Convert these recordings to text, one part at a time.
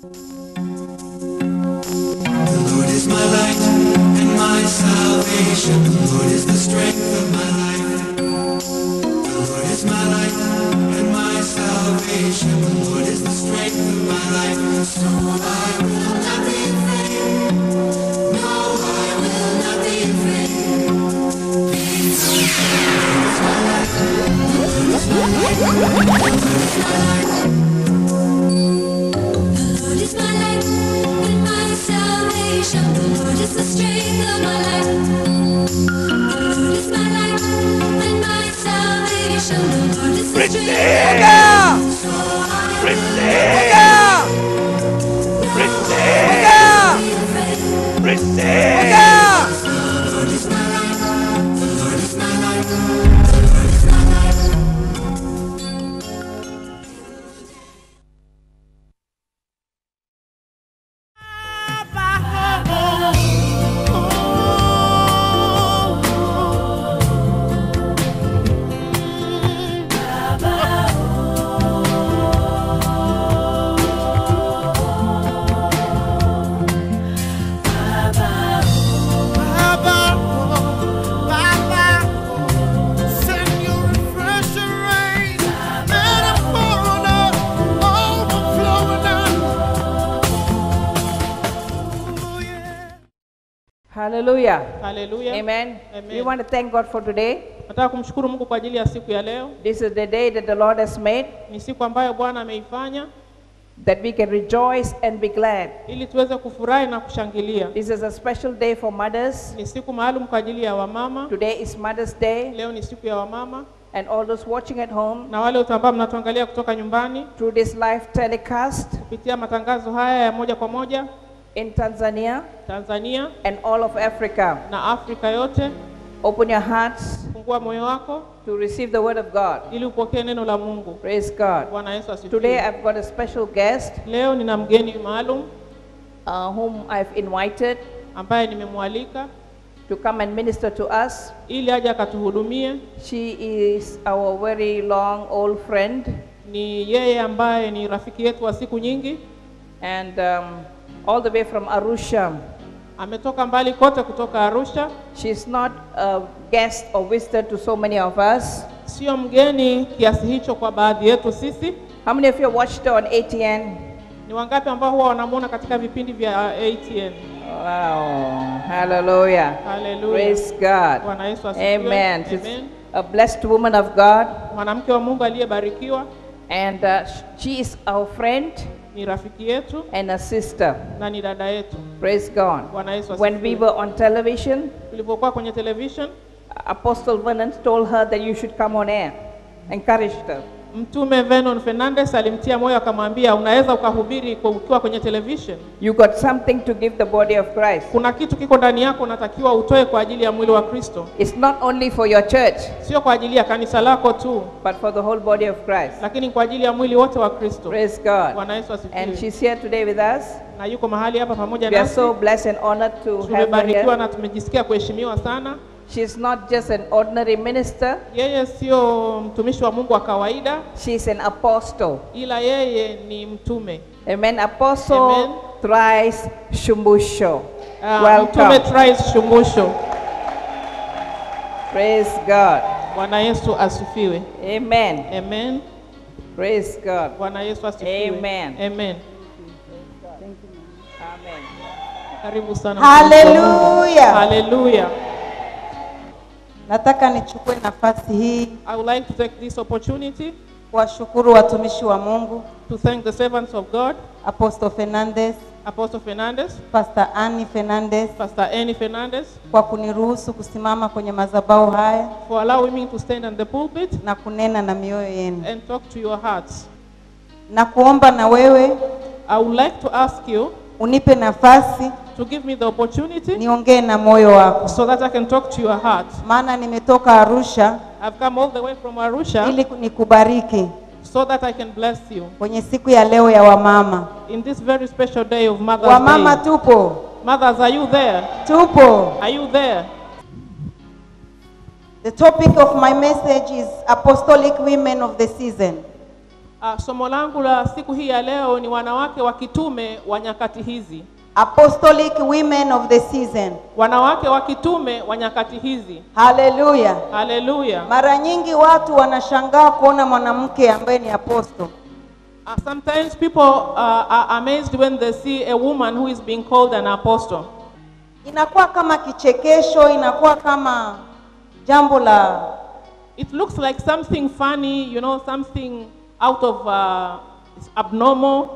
The Lord is my light and my salvation. The Lord is the strength of my life. The Lord is my light and my salvation. The Lord is the strength of my life. So I will not be afraid. No, I will not be afraid. Because the Lord is my light. The Lord is my light. The Lord is my light. The Lord is my light and my salvation. The Lord is the strength of my life. The Lord is my light and my salvation. The Lord is the strength of my life. So I will not be afraid. The Lord is my light. The Lord is my light. The Lord is my light. Hallelujah. Haleluya. Amen. Amen. We want to thank God for today. Nataka kumshukuru Mungu kwa ajili ya siku ya leo. This is the day that the Lord has made, Ni siku ambayo Bwana ameifanya that we can rejoice and be glad. ili tuweze kufurahi na kushangilia. This is a special day for mothers. Ni siku maalum kwa ajili ya wamama. Today is Mother's Day, Leo ni siku ya wamama, and all those watching at home na wale wote ambao mnatuangalia kutoka nyumbani through this live telecast kupitia matangazo haya ya moja kwa moja in Tanzania Tanzania and all of Africa. na Afrika yote, Open your hearts fungua moyo wako to receive the word of God. ili upokee neno la Mungu. Praise God. Bwana Yesu Today asifiwe. I've got a special guest Leo nina mgeni maalum uh, whom I've invited ambaye nimemwalika to come and minister to us. ili aje akatuhudumie. She is our very long old friend, Ni yeye ambaye ni rafiki yetu wa siku nyingi, and um, all the way from Arusha. ametoka mbali kote kutoka Arusha. She's not a guest or visitor to so many of us. Sio mgeni kiasi hicho kwa baadhi yetu sisi. How many of you watched her on ATN? Ni wangapi ambao huwa wanamuona katika vipindi vya ATN? Wow, hallelujah. Haleluya. Praise God. Bwana Yesu asifiwe. Amen. She's Amen. a blessed woman of God, Mwanamke wa Mungu aliyebarikiwa and uh, she is our friend ni rafiki yetu and a sister. na ni dada yetu. Praise God. Bwana Yesu When we asifiwe. were on television, Tulipokuwa kwenye television, Apostle Venant told her that you should come on air, encouraged her. Mtume Vernon Fernandez alimtia moyo akamwambia, unaweza ukahubiri kwa- ukiwa kwenye television. You got something to give the body of Christ. Kuna kitu kiko ndani yako unatakiwa utoe kwa ajili ya mwili wa Kristo, It's not only for your church, sio kwa ajili ya kanisa lako tu, but for the whole body of Christ. lakini kwa ajili ya mwili wote wa Kristo. Praise God. Bwana Yesu And asifiwe. she's here today with us. Na yuko mahali hapa pamoja We are nasi. so blessed and honored to have her Tumebarikiwa here. na tumejisikia kuheshimiwa sana. She's not just an ordinary minister, Yeye sio mtumishi wa Mungu wa kawaida, she's an apostle. ila yeye ni mtume. Amen. Apostle Amen. Thrice Shumbusho. Uh, mtume Welcome. Trice Shumbusho. Praise God. Bwana Yesu asifiwe. Amen. Amen. Praise God. Bwana Yesu asifiwe. Amen. Amen. Amen. Karibu sana. Haleluya. Haleluya. Nataka nichukue nafasi hii I would like to take this opportunity kuwashukuru watumishi wa Mungu, to thank the servants of God, Apostle Fernandez, Apostle Fernandez, Pastor Annie Fernandez Pastor Annie Fernandez, kwa kuniruhusu kusimama kwenye madhabahu haya for allowing me to stand on the pulpit na kunena na mioyo yenu, and talk to your hearts. na kuomba na wewe I would like to ask you unipe nafasi to give me the opportunity niongee na moyo wako, so that I can talk to your heart. maana nimetoka Arusha I've come all the way from Arusha ili nikubariki so that I can bless you kwenye siku ya leo ya wamama. in this very special day of Mother's Wamama Day. tupo, Mothers, are you there? tupo. Are you there? The topic of my message is apostolic women of the season. Uh, somo langu la siku hii ya leo ni wanawake wa kitume wa nyakati hizi. Apostolic women of the season. Wanawake wa kitume wa nyakati hizi. Haleluya. Haleluya. Mara nyingi watu wanashangaa kuona mwanamke ambaye ni apostle. Uh, sometimes people uh, are amazed when they see a woman who is being called an apostle. Inakuwa kama kichekesho, inakuwa kama jambo la It looks like something funny, you know, something out of uh, it's abnormal.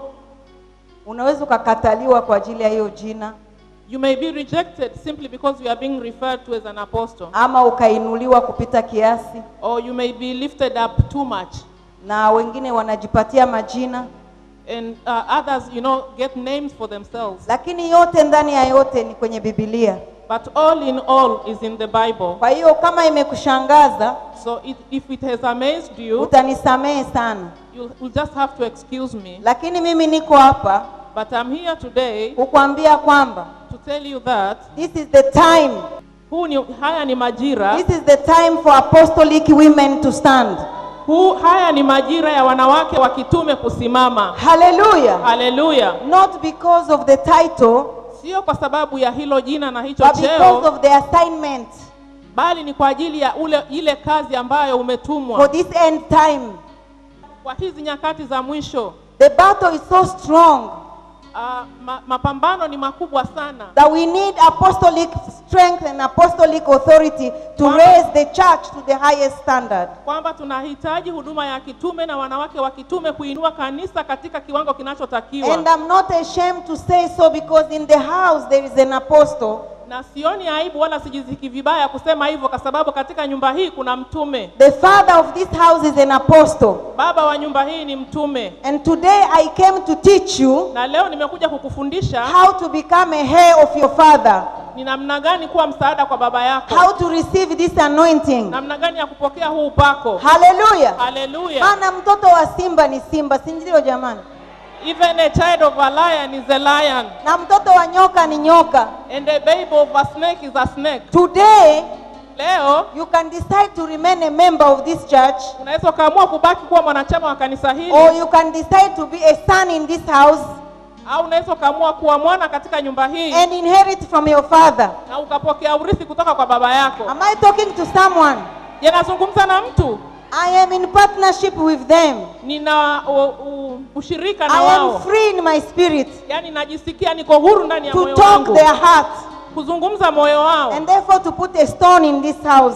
unaweza ukakataliwa kwa ajili ya hiyo jina You may be rejected simply because you are being referred to as an apostle, ama ukainuliwa kupita kiasi, or you may be lifted up too much. na wengine wanajipatia majina, And uh, others, you know, get names for themselves. lakini yote ndani ya yote ni kwenye Biblia. But all in all is in the Bible. Kwa hiyo kama imekushangaza, So it, if it has amazed you, utanisamehe sana, you'll, you'll just have to excuse me. lakini mimi niko hapa But I'm here today kukwambia kwamba to tell you that this is the time, huu ni, haya ni majira this is the time for apostolic women to stand. huu, haya ni majira ya wanawake wa kitume kusimama. Hallelujah. Haleluya! Not because of the title, Sio kwa sababu ya hilo jina na hicho but because cheo, of the assignment bali ni kwa ajili ya ule ile kazi ambayo for umetumwa this end time. kwa hizi nyakati za mwisho. The battle is so strong Uh, ma, mapambano ni makubwa sana that we need apostolic strength and apostolic authority to Wow. raise the church to the highest standard. kwamba tunahitaji huduma ya kitume na wanawake wa kitume kuinua kanisa katika kiwango kinachotakiwa, And I'm not ashamed to say so because in the house there is an apostle. na sioni aibu wala sijiziki vibaya kusema hivyo, kwa sababu katika nyumba hii kuna mtume. The father of this house is an apostle. Baba wa nyumba hii ni mtume, And today I came to teach you na leo nimekuja kukufundisha how to become a heir of your father, ni namna gani kuwa msaada kwa baba yako, how to receive this anointing. namna gani ya kupokea huu upako. Hallelujah. Haleluya! Maana mtoto wa simba ni simba, si ndio jamani? Even a child of a lion is a lion, Na mtoto wa nyoka ni nyoka. and a baby of a snake is a snake. Today Leo you can decide to remain a member of this church unaweza ukaamua kubaki kuwa mwanachama wa kanisa hili or you can decide to be a son in this house au unaweza ukaamua kuwa mwana katika nyumba hii and inherit from your father. na ukapokea urithi kutoka kwa baba yako. Am I talking to someone? Je, nazungumza na mtu? I am in partnership with them. Nina u, u, ushirika na I am wao, free in my spirit yaani najisikia niko huru ndani ya to moyo talk wangu their heart kuzungumza moyo wao, and therefore to put a stone in this house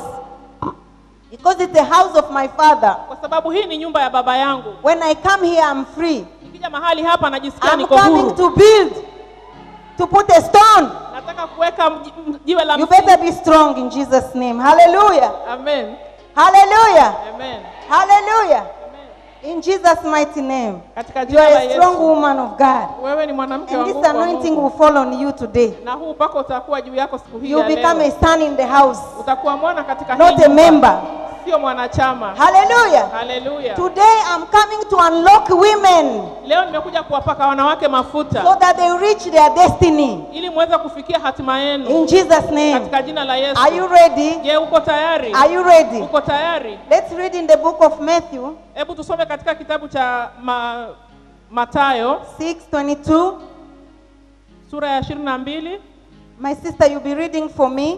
because it's the house of my father. kwa sababu hii ni nyumba ya baba yangu. When I come here, I'm free. Nikija mahali hapa najisikia I'm niko coming huru, to build, to put a stone. nataka kuweka mji- m- jiwe la You msingi. better be strong in Jesus' name. Hallelujah. Amen. Hallelujah. Amen. Hallelujah. Amen. In Jesus' mighty name. Katika You jina are la a strong Yesu, woman of God. wewe ni mwanamke wa And this nguvu wa anointing Mungu. will fall on you today. na huu upako utakuwa juu yako siku hii You ya become a leo. son in the house, Utakuwa mwana katika hii not a nyumba, member. sio mwanachama. Hallelujah. Haleluya. Today I'm coming to unlock women Leo nimekuja kuwapaka wanawake so mafuta that they reach their destiny. ili muweze kufikia hatima yenu In Jesus' name. katika jina la Yesu. Are you ready? Je, uko tayari? Are you ready? Uko tayari? Let's read in the book of Matthew Hebu tusome katika kitabu cha ma, Mathayo 6:22. sura ya ishirini na mbili. My sister, you'll be reading for me.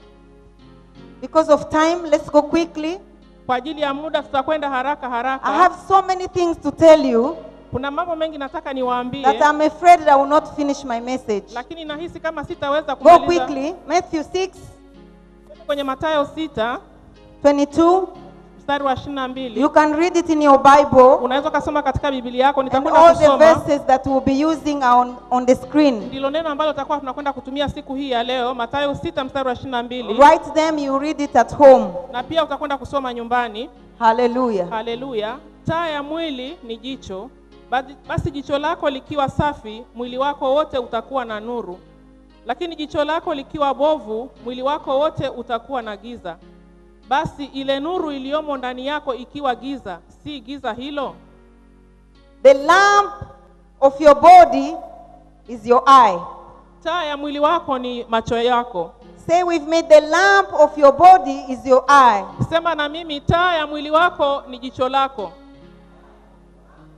Because of time, let's go quickly. Kwa ajili ya muda tutakwenda haraka I haraka. have so many things to tell you Kuna mambo mengi nataka niwaambie, that I'm afraid that I will not finish my message. lakini nahisi kama sitaweza Go kumaliza. quickly. Matthew 6, Kwenye Mathayo sita 22. mstari wa ishirini na mbili You can read it in your Bible. unaweza ukasoma katika Biblia yako. And Nitakwenda all the kusoma verses that we'll be using are on, on the screen. ndilo neno ambalo tutakuwa tunakwenda kutumia siku hii ya leo, Mathayo sita mstari wa ishirini na mbili Write them, you read it at home. na pia utakwenda kusoma nyumbani. Hallelujah. Haleluya! Taa ya mwili ni jicho. Basi- Basi jicho lako likiwa safi, mwili wako wote utakuwa na nuru, lakini jicho lako likiwa bovu, mwili wako wote utakuwa na giza. Basi ile nuru iliyomo ndani yako ikiwa giza, si giza hilo? The lamp of your body is your eye. Taa ya mwili wako ni macho yako. Say with me, the lamp of your body is your eye. Sema na mimi, taa ya mwili wako ni jicho lako.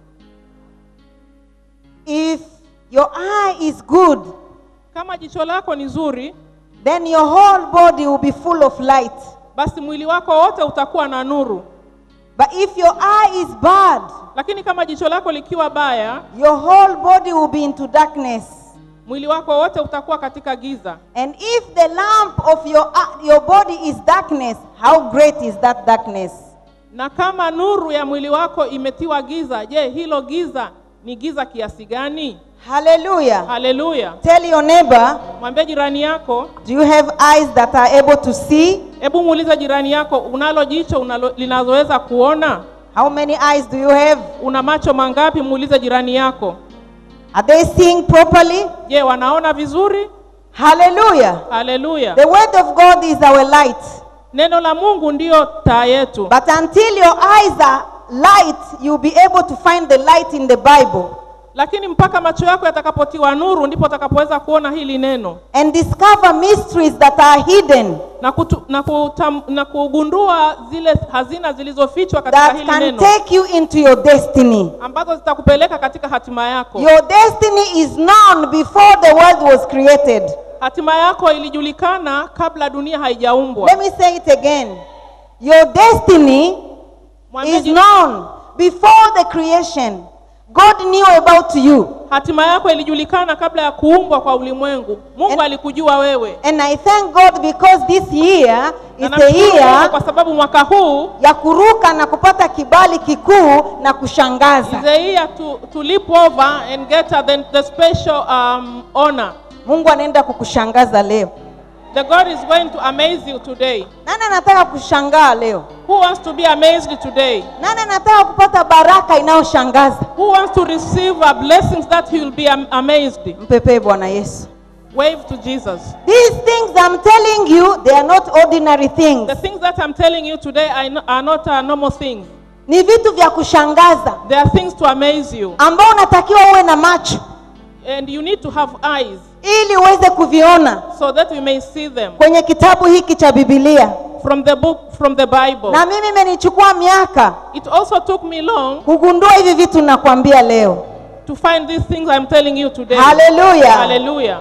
your eye is good, kama jicho lako ni zuri then your whole body will be full of light. basi mwili wako wote utakuwa na nuru But if your eye is bad, lakini kama jicho lako likiwa baya your whole body will be into darkness. mwili wako wote utakuwa katika giza And if the lamp of your, uh, your body is darkness, how great is that darkness? na kama nuru ya mwili wako imetiwa giza je hilo giza ni giza kiasi gani Hallelujah. haleluya Tell your neighbor, mwambie jirani yako do you have eyes that are able to see? hebu muulize jirani yako unalo jicho unalo, linazoweza kuona How many eyes do you have? una macho mangapi muulize jirani yako Are they seeing properly? je wanaona vizuri Hallelujah. haleluya The word of God is our light. neno la mungu ndiyo taa yetu But until your eyes are light, you'll be able to find the light in the Bible lakini mpaka macho yako yatakapotiwa nuru ndipo utakapoweza kuona hili neno and discover mysteries that are hidden na, kutu, na, kutam, na kugundua zile hazina zilizofichwa katika that hili can neno take you into your destiny. ambazo zitakupeleka katika hatima yako Your destiny is known before the world was created. hatima yako ilijulikana kabla dunia haijaumbwa Let me say it again. Your destiny Mwambie is ji- known before the creation. God knew about you. hatima yako ilijulikana kabla ya kuumbwa kwa ulimwengu mungu And- alikujua wewe And I thank God because this year Na is the namshukuru Mungu year kwa sababu mwaka huu ya kuruka na kupata kibali kikuu na kushangaza. is a year to, to leap over and get uh, the, the special um, honor Mungu anaenda kukushangaza leo. the god is going to amaze you today Nani anataka kushangaa leo? who wants to be amazed today Nani anataka kupata baraka inayoshangaza? who wants to receive uh, blessings that he will be am- amazed Mpepee Bwana Yesu. wave to jesus These things I'm telling you, they are not ordinary things. the things that i'm telling you today are no- are not uh, normal things Ni vitu vya kushangaza they are things to amaze you ambao unatakiwa uwe na macho and you need to have eyes ili uweze kuviona so that we may see them kwenye kitabu hiki cha Biblia. from the book from the bible Na mimi imenichukua miaka it also took me long kugundua hivi vitu nakwambia leo. to find these things i'm telling you today Hallelujah. hallelujah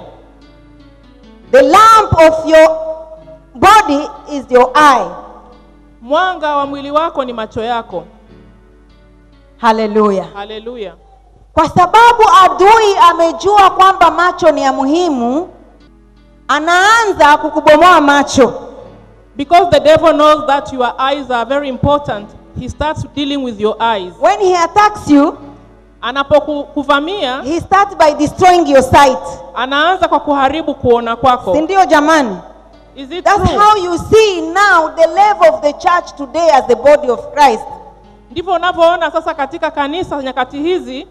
The lamp of your body is your eye. mwanga wa mwili wako ni macho yako Hallelujah. haleluya Kwa sababu adui amejua kwamba macho ni ya muhimu, anaanza kukubomoa macho. because the devil knows that your eyes are very important he starts dealing with your eyes When he attacks you, anapokuvamia he starts by destroying your sight. anaanza kwa kuharibu kuona Si kwako ndio jamani? is it That's true? how you see now the level of the church today as the body of Christ. ndivyo unavyoona sasa katika kanisa nyakati hizi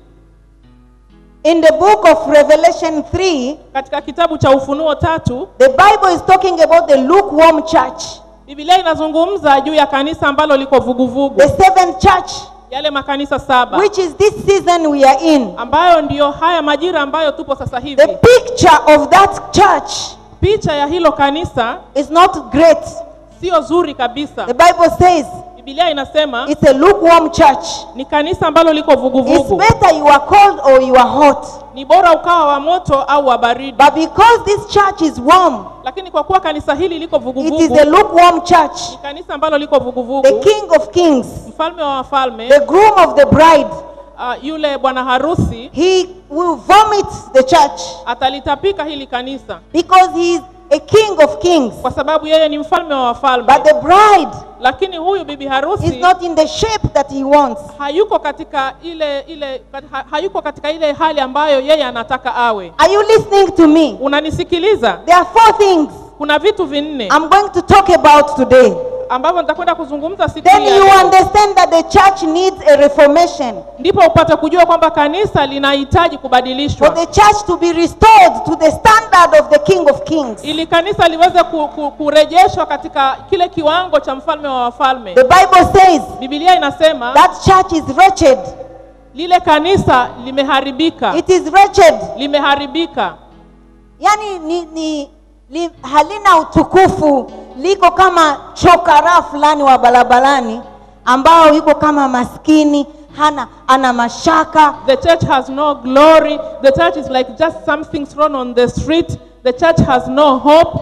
In the book of Revelation 3, katika kitabu cha ufunuo tatu the Bible is talking about the lukewarm church, bibilia inazungumza juu ya kanisa ambalo liko vuguvugu the seventh church, yale makanisa saba which is this season we are in. ambayo ndiyo haya majira ambayo tupo sasa The hivi picture of that church picha ya hilo kanisa is not great. sio zuri kabisa The Bible says bibilia inasema it's a lukewarm church. ni kanisa ambalo liko It's vuguvugu better you are cold or you are hot. ni bora ukawa wa moto au wa baridi But because this church is warm, lakini kwa kuwa kanisa hili liko it is vuguvugu a lukewarm church. ni kanisa ambalo liko The vuguvugu King of Kings, mfalme wa wafalme the groom of the bride, uh, yule bwana harusi he will vomit the church atalitapika hili kanisa because he is a King of Kings. kwa sababu yeye ni mfalme wa wafalme But the bride lakini huyu bibi is harusi not in the shape that he wants. hayuko katika ile ile ha, hayuko katika ile hali ambayo yeye anataka awe Are you listening to me? unanisikiliza There are four things kuna vitu vinne I'm going to talk about today. ambavyo nitakwenda kuzungumza siku Then hii ya you leo. understand that the church needs a reformation. ndipo upate kujua kwamba kanisa linahitaji For kubadilishwa the church to be restored to the standard of the King of Kings. ili kanisa liweze ku, ku, kurejeshwa katika kile kiwango cha mfalme wa wafalme The Bible says bibilia inasema that church is wretched. lile kanisa limeharibika It is wretched. limeharibika Yani ni, ni li, halina utukufu, liko kama chokara fulani wa barabarani ambao yuko kama maskini, hana ana mashaka The church has no glory. The church is like just something thrown on the street. The church has no hope.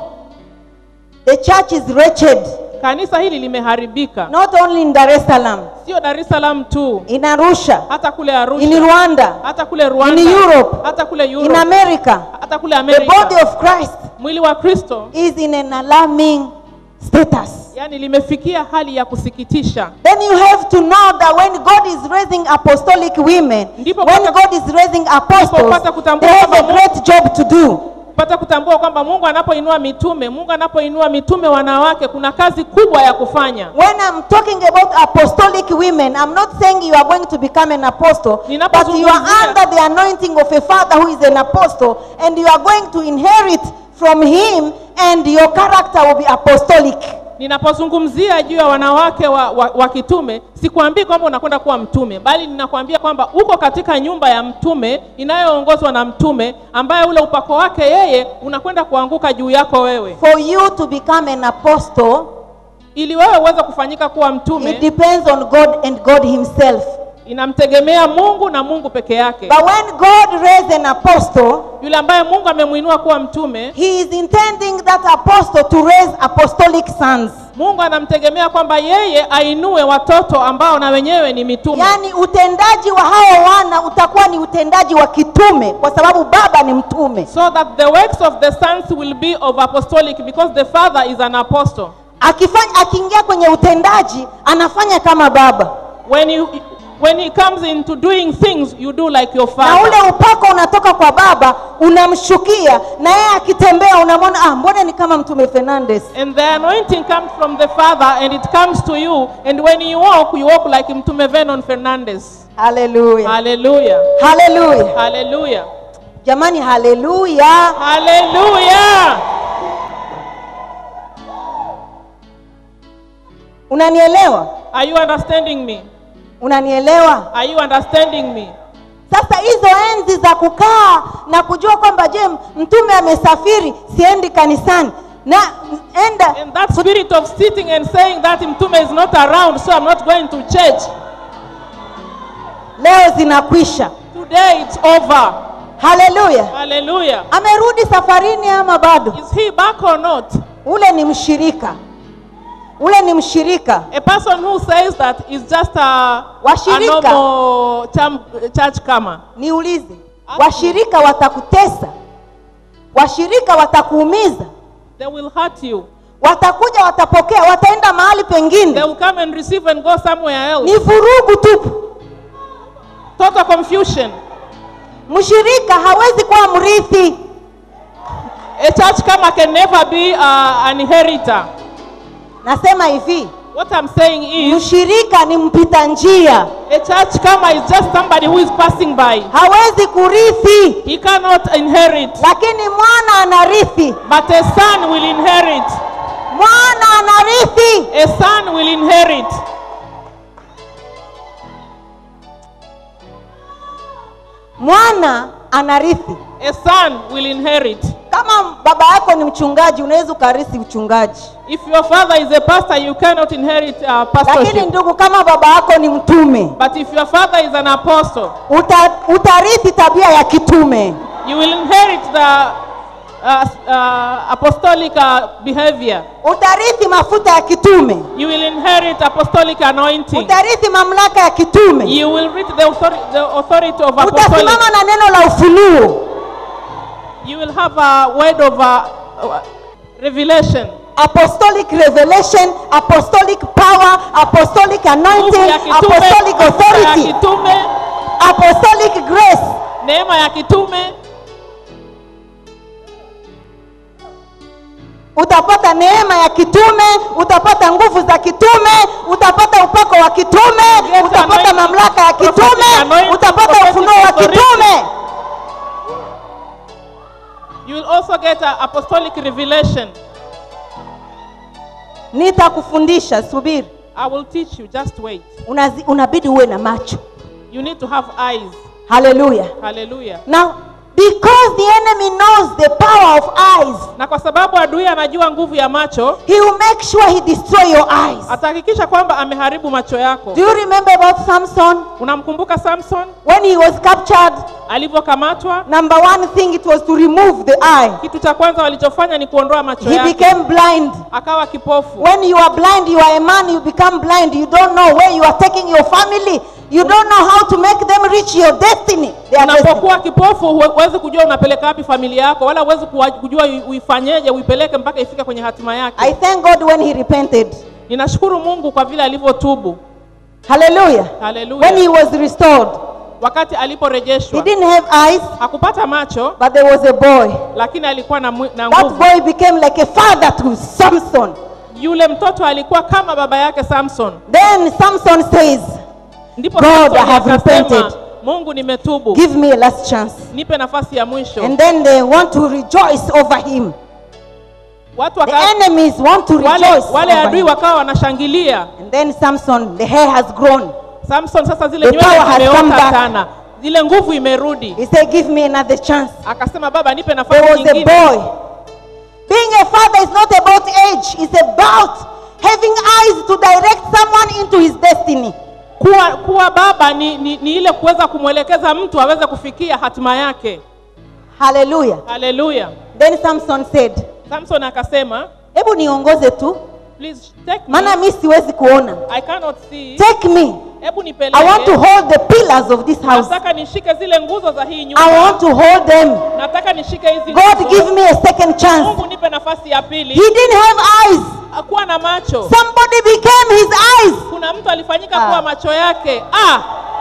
the church is wretched Kanisa hili limeharibika, not only in dar es salaam sio Dar es Salaam tu, in arusha hata kule in Arusha, rwanda hata kule Rwanda, in Europe, hata kule in Europe, america hata kule the body Amerika. of christ Mwili wa Kristo is in an alarming status yani limefikia hali ya kusikitisha. then you have to know that when god is raising apostolic women Ndipo when pata- god is raising apostles pata kutambua they have a kwamba great job to do Pata kutambua kwamba Mungu anapoinua mitume, Mungu anapoinua mitume wanawake, kuna kazi kubwa ya kufanya. when i'm talking about apostolic women i'm not saying you are going to become an apostle but you are Ninapozungumzia- under the anointing of a father who is an apostle and you are going to inherit from him and your character will be apostolic Ninapozungumzia juu ya wanawake wa, wa, wa kitume, sikwambii kwamba unakwenda kuwa mtume, bali ninakwambia kwamba uko katika nyumba ya mtume inayoongozwa na mtume, ambaye ule upako wake yeye unakwenda kuanguka juu yako wewe, for you to become an apostle ili wewe uweze kufanyika kuwa it mtume. depends on god and god himself Inamtegemea Mungu na Mungu peke yake. but when god raised an apostle Yule ambaye Mungu amemwinua kuwa mtume, he is intending that apostle to raise apostolic sons Mungu anamtegemea kwamba yeye ainue watoto ambao na wenyewe ni mitume. yaani utendaji wa hao wana utakuwa ni utendaji wa kitume kwa sababu baba ni mtume so that the works of the sons will be of apostolic because the father is an apostle. akifanya akiingia kwenye utendaji anafanya kama baba When you when he comes into doing things, you do like your na father. ule upako unatoka kwa baba unamshukia na yeye akitembea unamwona ah, mbona ni kama mtume fernandes And the anointing comes from the father and it comes to you. And when you walk, you walk like Mtume Vernon Fernandez. haleluya Hallelujah. haleluya Hallelujah. jamani haleluya Hallelujah. unanielewa Are you understanding me? unanielewa Are you understanding me? sasa hizo enzi za kukaa na kujua kwamba je mtume amesafiri siendi kanisani na enda And that spirit of sitting and saying that Mtume is not around, so I'm not going to church. leo zinakwisha Today it's over. haleluya Hallelujah. amerudi safarini ama bado Is he back or not? ule ni mshirika ule ni mshirika A person who says that is just a, a Washirika. normal cham- church comer. niulize washirika watakutesa washirika watakuumiza They will hurt you. watakuja watapokea wataenda mahali They pengine will come and receive and go somewhere else. ni vurugu tupu Total confusion. mshirika hawezi kuwa mrithi A church comer can never be uh, an inheritor. nasema hivi What I'm saying is, mshirika ni mpita njia a church comer is just somebody who is passing by. hawezi kurithi He cannot inherit, lakini mwana anarithi but a son will inherit. mwana anarithi A son will inherit. mwana anarithi A son will inherit. kama baba yako ni mchungaji unaweza ukarithi uchungaji If your father is a pastor, you cannot inherit uh, lakini pastorship. ndugu kama baba yako ni mtume But if your father is an apostle, uta, utarithi tabia ya kitume you will inherit the uh, uh, apostolic uh, behavior. utarithi mafuta ya kitume You will inherit apostolic anointing. utarithi mamlaka ya kitume You will reach the authority, the authority of apostolic. utasimama na neno la ufunuo You will have a word of uh, uh, revelation. apostolic revelation apostolic power apostolic Nguvu anointing ya kitume, apostolic mafuta ya authority kitume, apostolic grace neema ya kitume. utapata neema ya kitume utapata nguvu za kitume utapata upako wa kitume Yes, utapata anointing, mamlaka ya prophetic kitume anointing, utapata prophetic ufunuo wa authority. kitume You will also get an apostolic revelation. nitakufundisha subiri I will teach you. Just wait. Unazi, unabidi uwe na macho You need to have eyes. haleluya Hallelujah. na Because the enemy knows the power of eyes, na kwa sababu adui anajua nguvu ya macho he will make sure he destroy your eyes. atahakikisha kwamba ameharibu macho yako Do you remember about Samson? unamkumbuka samson When he was captured, alivyokamatwa number one thing it was to remove the eye. kitu cha kwanza walichofanya ni kuondoa macho He yake became blind. akawa kipofu When you are blind, you are a man, you become blind. You don't know where you are taking your family. You don't know how to make them reach your destiny. Their destiny. unapokuwa kipofu huwe- huwezi kujua unapeleka wapi familia yako wala huwezi kuwa- kujua ui- uifanyeje uipeleke mpaka ifike kwenye hatima I yake thank God when he repented. ninashukuru mungu kwa vile alivyotubu Hallelujah. haleluya When he was restored, wakati he aliporejeshwa didn't have eyes, hakupata macho but there was a boy. lakini alikuwa na, mwi- na That nguvu boy became like a father to Samson. yule mtoto alikuwa kama baba yake samson Then Samson says, ndipo God, Samsoni I have akasema, repented. mungu nimetubu Give me a last chance. nipe nafasi ya mwisho And then they want to rejoice over him. watu The waka, enemies want to wale, rejoice. wale over adui him. wakawa wanashangilia And then Samson, the hair has grown. samson sasa zile The power nywele has come zimeota back. sana zile nguvu imerudi He said, Give me another chance. akasema baba nipe There nafasi was a nyingine boy. Being a father is not about age, it's about having eyes to direct someone into his destiny. kuwa, kuwa baba ni, ni, ni ile kuweza kumwelekeza mtu aweze kufikia hatima yake Hallelujah. haleluya Then Samson said, samson akasema Hebu niongoze tu, please take me. maana mi siwezi kuona. I cannot see Take me. hebu I want to nipeleke hold the pillars of this house. nataka nishike zile nguzo za hii I nyumba want to hold them. nataka nishike hizi God nguzo. give me a second chance. mungu nipe nafasi ya pili He didn't have eyes. akuwa na macho Somebody became his eyes. kuna mtu alifanyika Ah. kuwa macho yake ah,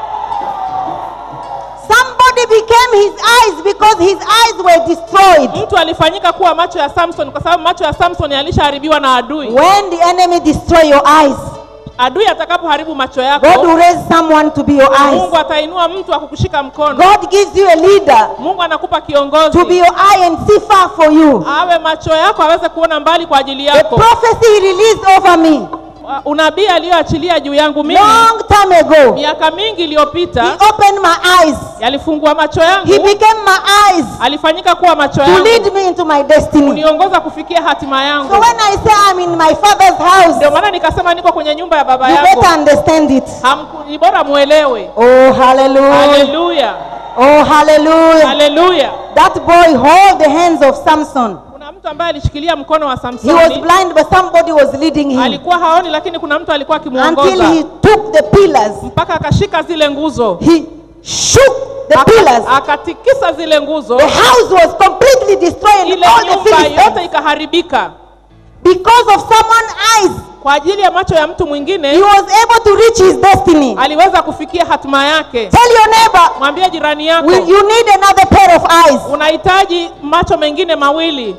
Somebody became his eyes because his eyes were destroyed. mtu alifanyika kuwa macho ya samson kwa sababu macho ya samson yalishaharibiwa na adui When the enemy destroy your eyes, adui atakapoharibu macho God yako will raise someone to be your mungu eyes. atainua mtu akukushika mkono God gives you a leader mungu anakupa to be kiongozi your eye and see far for you. awe macho yako aweze kuona mbali kwa ajili The yako prophecy he released over me Uh, unabii aliyoachilia juu yangu mimi long time ago, miaka mingi he iliyopita opened my eyes. yalifungua macho He yangu became my eyes alifanyika kuwa macho to lead yangu me into my destiny. kuniongoza kufikia hatima yangu So when I say I'm in my father's house, ndio maana nikasema niko kwenye nyumba ya baba you yako better understand it. Hamku- ni bora muelewe Oh, hallelujah. haleluya Oh, hallelujah. haleluya That boy hold the hands of Samson. kuna mtu ambaye alishikilia mkono wa He was samsoni blind, but somebody was leading him alikuwa haoni lakini kuna mtu alikuwa until akimwongoza he took the pillars. mpaka akashika zile nguzo He shook the Aka- pillars. akatikisa zile nguzo The house was completely destroyed. ile All the nyumba yote Philistines, ikaharibika because of someone's eyes, kwa ajili ya macho ya mtu he mwingine was able to reach his destiny. aliweza kufikia hatima yake Tell your neighbor, mwambie jirani yako will you need another pair of eyes? unahitaji macho mengine mawili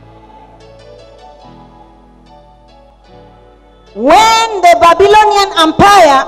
When the Babylonian Empire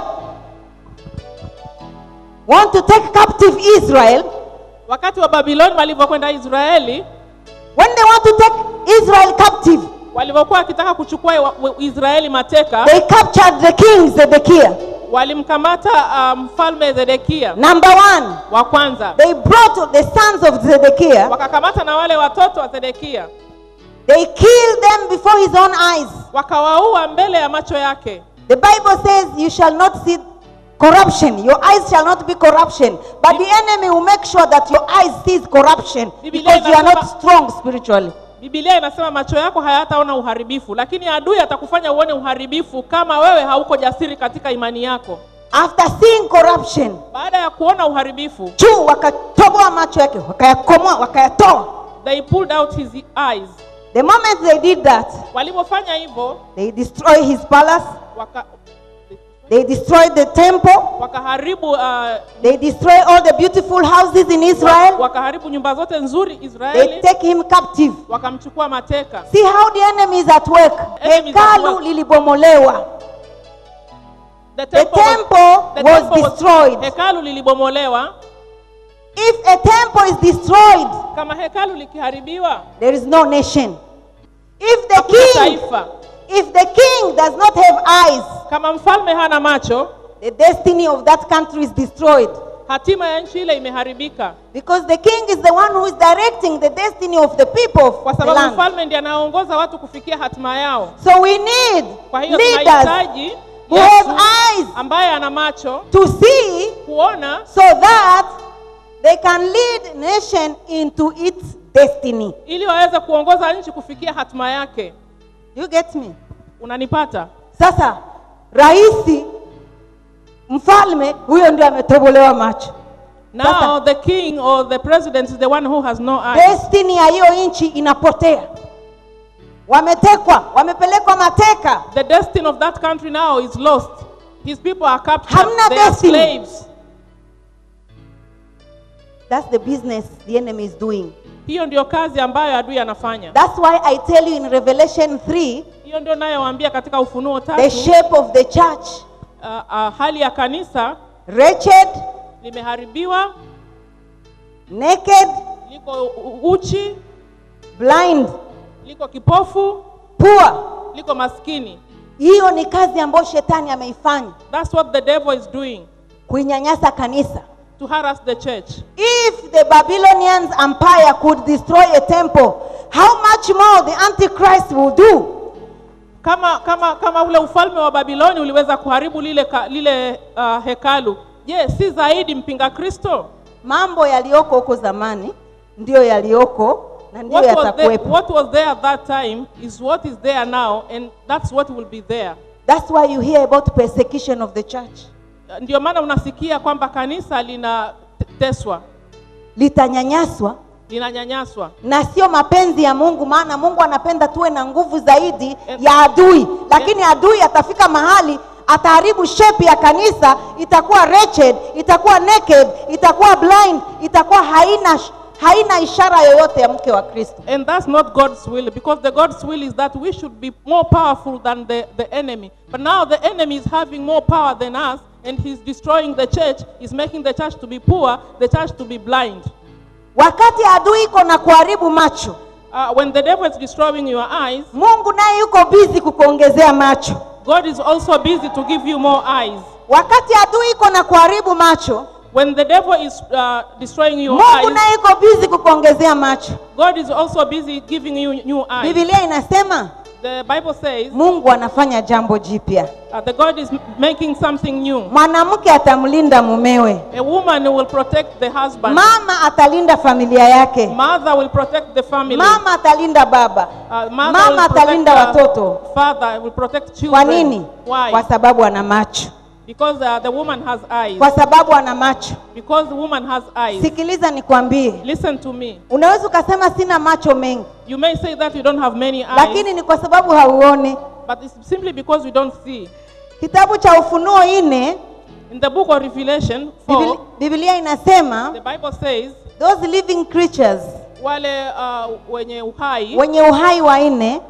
want to take captive Israel, wakati wa babiloni walivyokwenda israeli when they want to take Israel captive, walivyokuwa wakitaka kuchukua wa- wa- israeli mateka they captured the king Zedekiah. walimkamata uh, mfalme zedekia Number one, wa kwanza they brought the sons of Zedekiah, wakakamata na wale watoto wa zedekia they killed them before his own eyes. wakawaua mbele ya macho yake The Bible says, You shall not see corruption. Your eyes shall not be corruption. But the enemy will make sure that your eyes sees corruption Biblia because you are not inasema- strong spiritually. bibilia inasema macho yako hayataona uharibifu lakini adui atakufanya uone uharibifu kama wewe hauko jasiri katika imani yako After seeing corruption, baada ya kuona uharibifu juu wakatoboa macho yake, wakayakomoa, wakayatoa. they pulled out his eyes The moment they did that, walivyofanya hivyo they destroyed his palace, waka, they destroyed the temple, wakaharibu uh, they destroyed all the beautiful houses in Israel. wakaharibu nyumba zote nzuri They israeli take him captive. wakamchukua mateka See how the enemy is at work. Enemy is at Hekalu work. lilibomolewa. the The temple, was, temple the was temple destroyed. hekalu lilibomolewa If a temple is destroyed, kama hekalu likiharibiwa there is no nation. If the hakuna king, taifa if the king does not have eyes, kama mfalme hana macho the destiny of that country is destroyed. hatima ya nchi ile imeharibika because the king is the one who is directing the destiny of the people of kwa the sababu land. mfalme ndiye anaongoza watu kufikia hatima yao So we need kwa hiyo leaders tunahitaji who have Yesu eyes ambaye ana macho to see kuona so that they can lead nation into its destiny. ili waweze kuongoza nchi kufikia hatima yake You get me? unanipata Sasa rais mfalme huyo ndio ametobolewa macho. now the king or the president is the one who has no eyes Destiny ya hiyo nchi inapotea. Wametekwa, wamepelekwa mateka. the destiny of that country now is lost his people are captured Hamna they are destiny. slaves That's the business the enemy is doing. hiyo ndio kazi ambayo adui anafanya That's why I tell you in Revelation 3 hiyo ndio nayowaambia katika ufunuo the tatu shape of the church uh, uh, hali ya kanisa wretched, limeharibiwa naked, liko u- uchi blind, liko kipofu poor. liko maskini Hiyo ni kazi ambayo shetani ameifanya that's what the devil is doing kuinyanyasa kanisa. to harass the church If the Babylonians empire could destroy a temple, how much more the Antichrist will do? kama kama kama ule ufalme wa babiloni uliweza kuharibu lile ka, lile uh, hekalu je si zaidi mpinga kristo Mambo yaliyoko huko zamani ndiyo yaliyoko na ndiyo what was, there, yatakuwepo. what was there at that time is what is there now and that's what will be there That's why you hear about persecution of the church. ndio maana unasikia kwamba kanisa linateswa Litanyanyaswa linanyanyaswa na sio mapenzi ya Mungu, maana Mungu anapenda tuwe na nguvu zaidi And- ya adui, lakini adui atafika mahali ataharibu shape ya kanisa, itakuwa wretched, itakuwa naked, itakuwa blind, itakuwa haina haina ishara yoyote ya mke wa Kristo. And that's not God's will because the God's will is that we should be more powerful than the, the enemy. But now the enemy is having more power than us and he's destroying the church, he's making the church to be poor, the church to be blind. Wakati adui iko na kuharibu macho, Uh, when the devil is destroying your eyes, Mungu naye yuko busy kukuongezea macho. God is also busy to give you more eyes. Wakati adui iko na kuharibu macho, When the devil is uh, destroying your Mungu eyes, naye yuko busy kukuongezea macho. God is also busy giving you new eyes. Biblia inasema The Bible says Mungu anafanya jambo jipya. uh, the God is m- making something new. Mwanamke atamlinda mumewe, A woman will protect the husband. mama atalinda familia yake, Mother will protect the family. mama atalinda baba, Uh, mother mama will protect atalinda the watoto. Father will protect children. Kwa nini? Why? Kwa sababu ana macho, Because uh, the woman has eyes. kwa sababu ana macho. Because the woman has eyes. Sikiliza nikwambie, Listen to me. unaweza ukasema sina macho mengi, You may say that you don't have many eyes, lakini ni kwa sababu hauoni. but it's simply because you don't see. Kitabu cha Ufunuo nne In the book of Revelation 4, Biblia, Biblia inasema the Bible says those living creatures wale uh, wenye uhai, wenye uhai wa nne,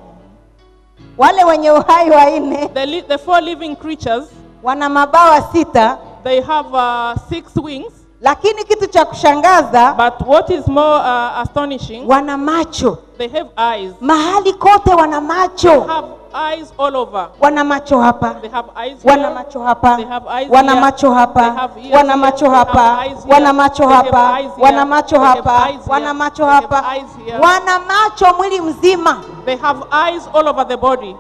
wale wenye uhai wa nne the, li- the four living creatures, wana mabawa sita, they have uh, six wings. lakini kitu cha kushangaza But what is more uh, astonishing, wana macho they have eyes. mahali kote, wana macho, have eyes all over. wana macho hapa, They have eyes wana here. macho hapa, They have eyes wana here. macho They hapa, have ears wana here. macho They have hapa, eyes here. wana macho They have hapa, eyes here. wana macho They have hapa, eyes here. wana macho They have hapa, eyes here. wana macho mwili mzima. They have eyes all over the body.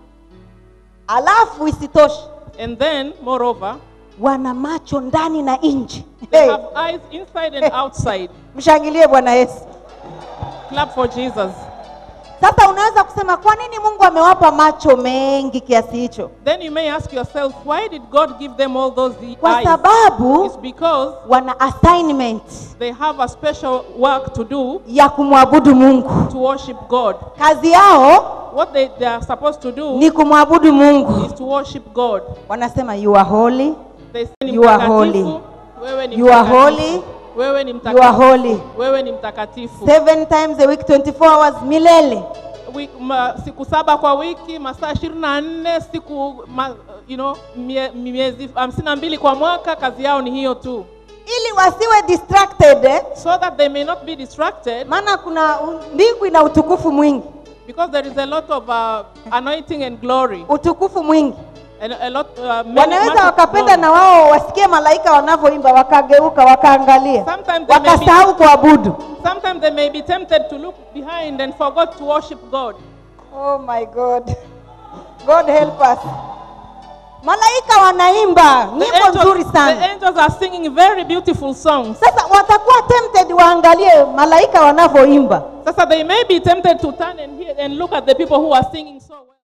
Alafu isitoshe And then, moreover, wana macho ndani na nje. they Hey, have eyes inside and outside. mshangilie Bwana Yesu. Clap for Jesus. Sasa unaweza kusema kwa nini Mungu amewapa macho mengi kiasi hicho? Then you may ask yourself, why did God give them all those e- Kwa eyes? sababu It's because wana assignment they have a special work to do ya kumwabudu Mungu. to worship God. Kazi yao What they, they are supposed to do ni kumwabudu Mungu. is to worship God. Wanasema you are holy, They say ni You are mtakatifu, holy. Wewe ni You are mtakatifu. holy. Wewe ni you are mtakatifu. holy. Wewe ni mtakatifu. Seven times a week, 24 hours milele. Wi- ma, siku saba kwa wiki, masaa ishirini na nne siku ma, you know, mie, miezi hamsini na mbili kwa mwaka, kazi yao ni hiyo tu, Ili wasiwe distracted eh? so that they may not be distracted Maana kuna mbingu ina utukufu mwingi, because there is a lot of uh, anointing and glory. utukufu mwingi. And a lot, uh, many, wanaweza much of wakapenda God. na wao wasikie malaika wanavyoimba wakageuka wakaangalia Sometimes they may be- wakasahau kuabudu Sometimes they may be tempted to look behind and forgot to worship God. oh my god god help us malaika wanaimba The nyimbo nzuri angels, the sana angels are singing very beautiful songs. sasa watakuwa tempted waangalie malaika wanavyoimba Sasa they may be tempted to turn and hear and look at the people who are singing so well.